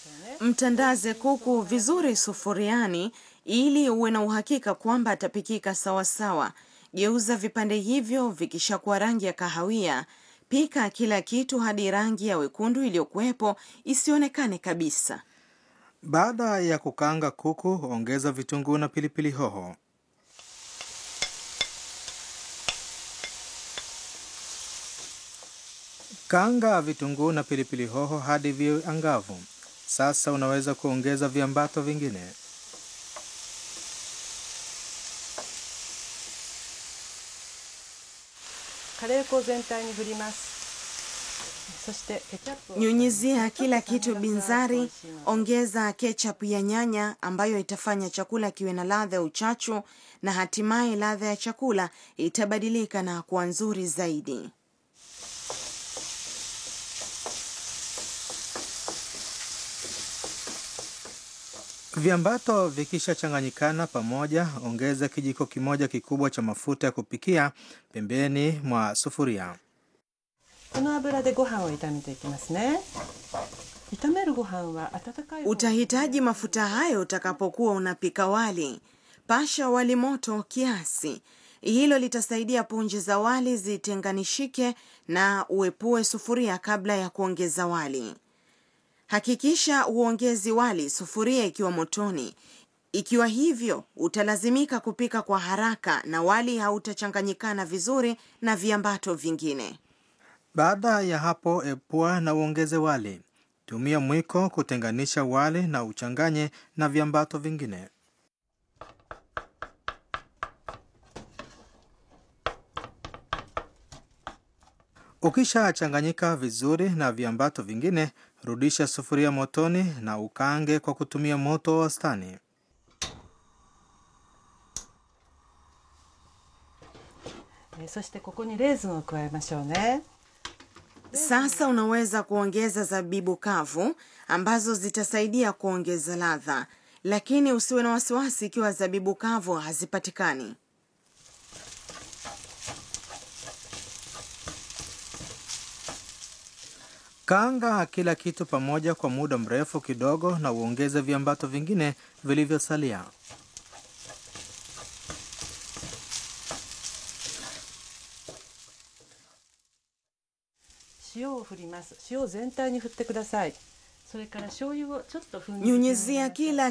Mtandaze kuku vizuri sufuriani ili uwe na uhakika kwamba atapikika sawasawa. Geuza vipande hivyo vikishakuwa rangi ya kahawia. Pika kila kitu hadi rangi ya wekundu iliyokuwepo isionekane kabisa. Baada ya kukaanga kuku, ongeza vitunguu na pilipili hoho. Kaanga vitunguu na pilipili hoho hadi viwe angavu. Sasa unaweza kuongeza viambato vingine. カレー粉を全体に振りますそしてケチャップを Nyunyizia kila kitu binzari. Ongeza ketchup ya nyanya ambayo itafanya chakula kiwe na ladha ya uchachu, na hatimaye ladha ya chakula itabadilika na kuwa nzuri zaidi. Viambato vikishachanganyikana pamoja, ongeza kijiko kimoja kikubwa cha mafuta ya kupikia pembeni mwa sufuria. この油でご飯を炒めていきますね炒めるご飯は温かい方 Utahitaji mafuta hayo utakapokuwa unapika wali. Pasha wali moto kiasi. Hilo litasaidia punje za wali zitenganishike na uepue sufuria kabla ya kuongeza wali. Hakikisha uongezi wali sufuria ikiwa motoni. Ikiwa hivyo, utalazimika kupika kwa haraka na wali hautachanganyikana vizuri na viambato vingine. Baada ya hapo, epua na uongeze wali. Tumia mwiko kutenganisha wali na uchanganye na viambato vingine. Ukishachanganyika vizuri na viambato vingine, rudisha sufuria motoni na ukaange kwa kutumia moto wa wastani. えーそしてここにレーズンを加えましょうね Sasa unaweza kuongeza zabibu kavu ambazo zitasaidia kuongeza ladha, lakini usiwe na wasiwasi ikiwa zabibu kavu hazipatikani. Kaanga kila kitu pamoja kwa muda mrefu kidogo na uongeze viambato vingine vilivyosalia. 塩を振ります塩を全体に振ってくださいそれから醤油をちょっとふん Nyunyizia kila